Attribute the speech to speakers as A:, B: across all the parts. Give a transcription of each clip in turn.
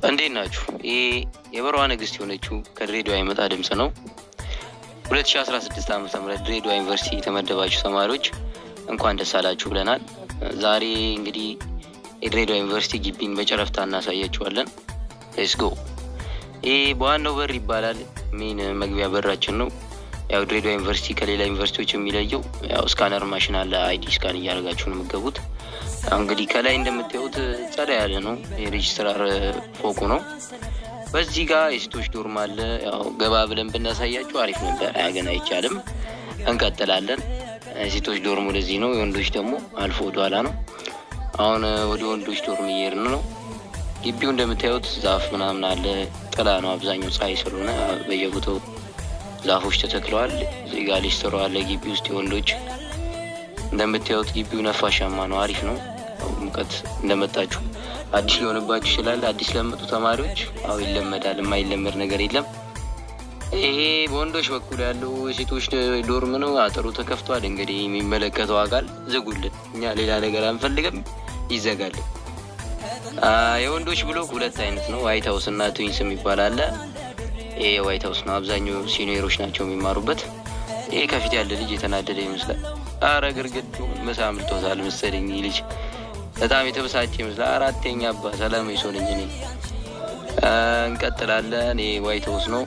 A: እንዴት ናችሁ? ይህ የበረዋ ንግስት የሆነችው ከድሬዳዋ የመጣ ድምፅ ነው። 2016 ዓ ም ድሬዳዋ ዩኒቨርሲቲ የተመደባችሁ ተማሪዎች እንኳን ደስ አላችሁ ብለናል። ዛሬ እንግዲህ የድሬዳዋ ዩኒቨርሲቲ ግቢን በጨረፍታ እናሳያችኋለን። ሌትስ ጎ። ይህ በዋናው በር ይባላል። ሜን መግቢያ በራችን ነው። ያው ድሬዳዋ ዩኒቨርሲቲ ከሌላ ዩኒቨርሲቲዎች የሚለየው ያው ስካነር ማሽን አለ። አይዲ ስካን እያደረጋችሁ ነው የምትገቡት። ያው እንግዲህ ከላይ እንደምታዩት ጸዳ ያለ ነው። የሬጅስትራር ፎቁ ነው። በዚህ ጋር የሴቶች ዶርም አለ። ያው ገባ ብለን ብናሳያችሁ አሪፍ ነበር፣ ግን አይቻልም። እንቀጥላለን። የሴቶች ዶርም ወደዚህ ነው። የወንዶች ደግሞ አልፎ ወደኋላ ነው። አሁን ወደ ወንዶች ዶርም እየሄድን ነው። ግቢው እንደምታዩት ዛፍ ምናምን አለ። ጥላ ነው አብዛኛው ፀሐይ ስለሆነ በየቦታው ዛፎች ተተክለዋል። እዚህ ጋር ሊስትሮ አለ ግቢ ውስጥ የወንዶች እንደምታዩት ግቢው ነፋሻማ ነው፣ አሪፍ ነው። ሙቀት እንደመጣችሁ አዲስ ሊሆንባችሁ ይችላል። አዲስ ለመጡ ተማሪዎች አው ይለመዳል፣ የማይለመድ ነገር የለም። ይሄ በወንዶች በኩል ያለው የሴቶች ዶርም ነው። አጥሩ ተከፍቷል። እንግዲህ የሚመለከተው አካል ዝጉልን፣ እኛ ሌላ ነገር አንፈልግም፣ ይዘጋልን። የወንዶች ብሎክ ሁለት አይነት ነው፣ ዋይት ሀውስ እና ትዊንስ የሚባል አለ። ይሄ የዋይት ሀውስ ነው፣ አብዛኛው ሲኒየሮች ናቸው የሚማሩበት። ይሄ ከፊት ያለ ልጅ የተናደደ ይመስላል። አረ ግርግዱ ምሳ አምልጦታል መሰለኝ ልጅ በጣም የተበሳጨ ይመስላል። አራተኛ አባ ሰላማዊ ሰው ነኝ እኔ። እንቀጥላለን። ይሄ ዋይት ሀውስ ነው።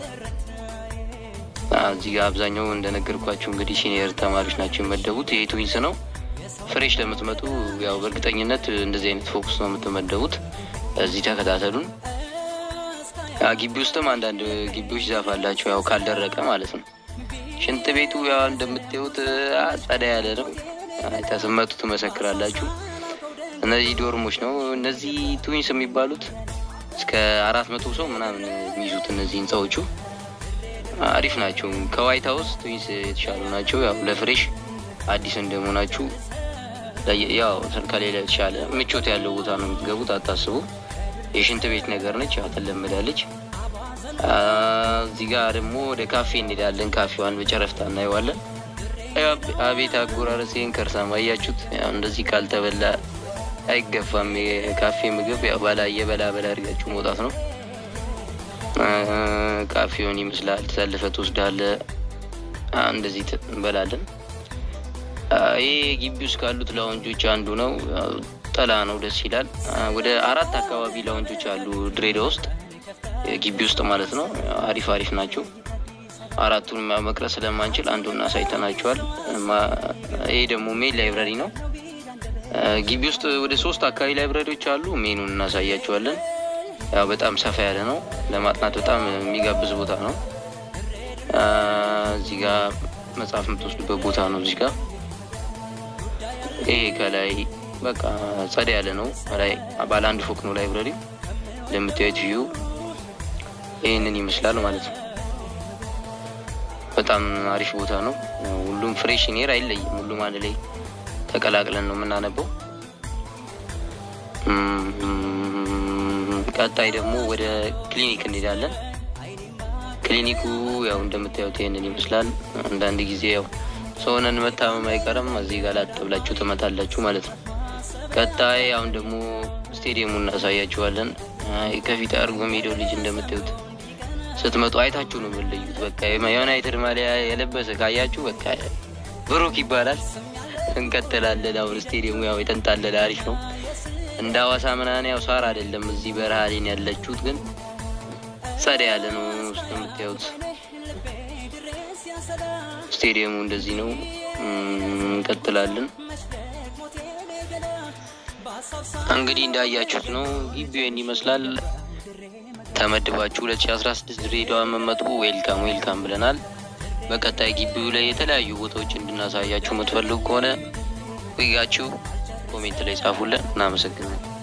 A: እዚህ ጋር አብዛኛው እንደነገርኳችሁ እንግዲህ ሲኒየር ተማሪዎች ናቸው የመደቡት። ይሄ ትዊንስ ነው። ፍሬሽ ለምትመጡ ያው በእርግጠኝነት እንደዚህ አይነት ፎክስ ነው የምትመደቡት። እዚህ ተከታተሉን። ግቢ ውስጥም አንዳንድ ግቢዎች ዛፍ አላቸው፣ ያው ካልደረቀ ማለት ነው። ሽንት ቤቱ ያው እንደምታዩት ጸዳ ያለ ነው። ተስመጡ ትመሰክራላችሁ። እነዚህ ዶርሞች ነው። እነዚህ ትዊንስ የሚባሉት እስከ አራት መቶ ሰው ምናምን የሚይዙት እነዚህ ህንፃዎቹ አሪፍ ናቸው። ከዋይት ሀውስ ትዊንስ የተሻሉ ናቸው። ያው ለፍሬሽ አዲስ እንደመሆናችሁ ያው ከሌላ የተሻለ ምቾት ያለው ቦታ ነው የምትገቡት። አታስቡ። የሽንት ቤት ነገር ነች፣ ያው ትለመዳለች። እዚህ ጋር ደግሞ ወደ ካፌ እንሄዳለን። ካፌዋን በጨረፍታ እናየዋለን። አቤት አጎራረሴን ከርሳማ አያችሁት? እንደዚህ ካልተበላ አይገፋም። የካፌ ምግብ ያው ባላ የበላ በላ አድርጋችሁ መውጣት ነው። ካፌውን ይመስላል። ተሰልፈ ትወስዳለህ። እንደዚህ እንበላለን። ይህ ግቢ ውስጥ ካሉት ላውንጆች አንዱ ነው። ጥላ ነው፣ ደስ ይላል። ወደ አራት አካባቢ ላውንጆች አሉ ድሬዳዋ ውስጥ ግቢ ውስጥ ማለት ነው። አሪፍ አሪፍ ናቸው። አራቱን መቅረጽ ስለማንችል አንዱን አሳይተናቸዋል። ይሄ ደግሞ ሜን ላይብረሪ ነው። ግቢ ውስጥ ወደ ሶስት አካባቢ ላይብረሪዎች አሉ። ሜኑን እናሳያቸዋለን። ያው በጣም ሰፋ ያለ ነው። ለማጥናት በጣም የሚጋብዝ ቦታ ነው። እዚህ ጋር መጽሐፍ የምትወስዱበት ቦታ ነው። እዚህ ጋር ይሄ ከላይ በቃ ጸዳ ያለ ነው። ላይ ባለ አንድ ፎቅ ነው ላይብረሪ። እንደምታዩት ቪዩ ይህንን ይመስላል ማለት ነው። በጣም አሪፍ ቦታ ነው። ሁሉም ፍሬሽ ኔር አይለይም። ሁሉም አንድ ላይ ተቀላቅለን ነው የምናነበው። ቀጣይ ደግሞ ወደ ክሊኒክ እንሄዳለን። ክሊኒኩ ያው እንደምታዩት ይህንን ይመስላል። አንዳንድ ጊዜ ያው ሰውነን መታመም አይቀርም። እዚህ ጋር ላጥ ብላችሁ ትመታላችሁ ማለት ነው። ቀጣይ አሁን ደግሞ ስቴዲየሙ እናሳያችኋለን። ከፊት አድርጎ ሜዳው ልጅ እንደምታዩት ስትመጡ አይታችሁ ነው የምንለዩት። በቃ የዩናይትድ ማሊያ የለበሰ ካያችሁ በቃ ብሩክ ይባላል። እንቀጥላለን። አሁን ስቴዲየሙ ያው የተንጣለለ አሪፍ ነው። እንደ ሀዋሳ ምናምን ያው ሳር አይደለም። እዚህ በረሃ ላይ ያለችሁት ግን ጸዳ ያለ ነው። ውስጥ የምታዩት ስቴዲየሙ እንደዚህ ነው። እንቀጥላለን። እንግዲህ እንዳያችሁት ነው ግቢውን ይመስላል። ተመድባችሁ 2016 ድሬዳዋ መመጡ ዌልካም ዌልካም ብለናል። በቀጣይ ግቢው ላይ የተለያዩ ቦታዎች እንድናሳያችሁ የምትፈልጉ ከሆነ ዊጋችሁ ኮሜንት ላይ ጻፉልን። እናመሰግናለን።